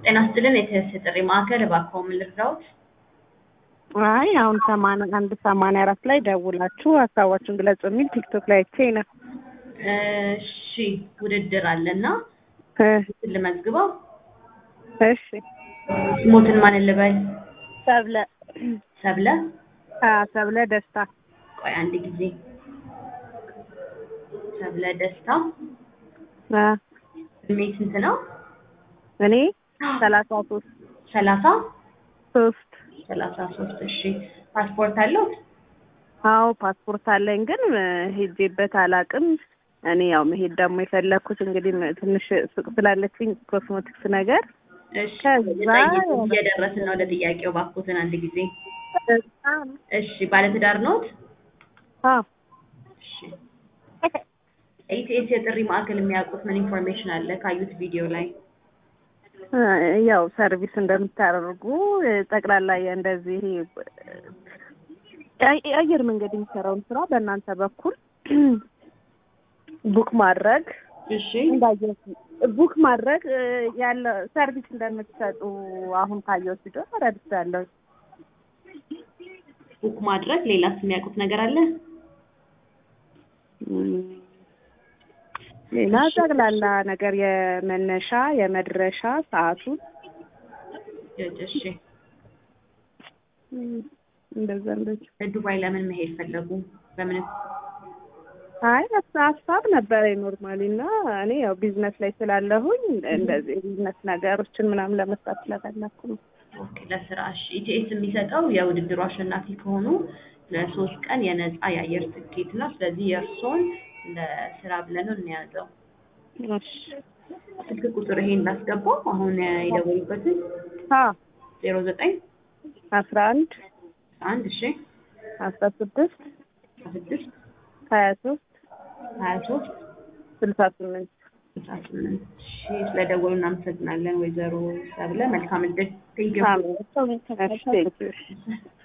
ጤና ይስጥልን የትስስር ጥሪ ማዕከል እባክዎ ምን ልርዳዎት? አይ አሁን ሰማንያ አንድ ሰማንያ አራት ላይ ደውላችሁ ሀሳባችሁን ግለጹ የሚል ቲክቶክ ላይ አይቼ ነው። እሺ ውድድር አለና እ ልመዝግበው። እሺ ስሞትን ማን ልበል? ሰብለ ሰብለ። አ ሰብለ ደስታ ቆይ አንድ ጊዜ ሰብለ ደስታ። አ እድሜ ስንት ነው? እኔ ሰላሳ ሶስት ሰላሳ ሶስት ሰላሳ ሶስት እሺ ፓስፖርት አለዎት? አዎ ፓስፖርት አለኝ ግን እ ሄጄበት አላውቅም። እኔ ያው መሄድ ደግሞ የፈለኩት እንግዲህ ም- ትንሽ ሱቅ ስላለችኝ ኮስሞቲክስ ነገር እሺ ከዛ ጠይቁ። እየደረስን ነው ለጥያቄው ባክዎትን አንድ ጊዜ እሺ ባለትዳር ነዎት? አዎ እሺ ኢቲኤስ የጥሪ ማዕከል የሚያውቁት ምን ኢንፎርሜሽን አለ ካዩት ቪዲዮ ላይ? እ ያው ሰርቪስ እንደምታደርጉ እ ጠቅላላ እንደዚህ የ- የአየር መንገድ የሚሰራውን ስራ በእናንተ በኩል ቡክ ማድረግ እሺ እንዳየሁ ቡክ ማድረግ እ ያለ ሰርቪስ እንደምትሰጡ አሁን ካየሁት ቪዲዮ ተረድቻለሁ። ቡክ ማድረግ ሌላስ የሚያውቁት ነገር አለ? እም፣ ሌላ ጠቅላላ ነገር የመነሻ የመድረሻ ሰዓቱን እሺ እም፣ እንደዛ እንደዛ ዱባይ ለምን መሄድ ፈለጉ? በምን አይ ሀሳ- ሀሳብ ነበረ ኖርማሊ እና እኔ ያው ቢዝነስ ላይ ስላለሁኝ እንደዚህ ቢዝነስ ነገሮችን ምናምን ለመስራት ስለፈለኩ ነው። ኦኬ ለስራ እሺ ኢቲኤስ የሚሰጠው የውድድሩ አሸናፊ ከሆኑ ለሶስት ቀን የነፃ የአየር ትኬት ነው። ስለዚህ የእርስዎን ለስራ ብለን ነው እንያዘው። እሺ ስልክ ቁጥር ይሄን እንዳስገባው አሁን የደወሉበትን አ ዜሮ ዘጠኝ አስራ አንድ አንድ እሺ አስራ ስድስት ስድስት ሀያ ሶስት ሀያ ሶስት ስልሳ ስምንት ስልሳ ስምንት እሺ ስለደወሉ እናመሰግናለን ወይዘሮ ሰብለ መልካም እድል ቴንኪው አሜን። እሺ ቴንኪው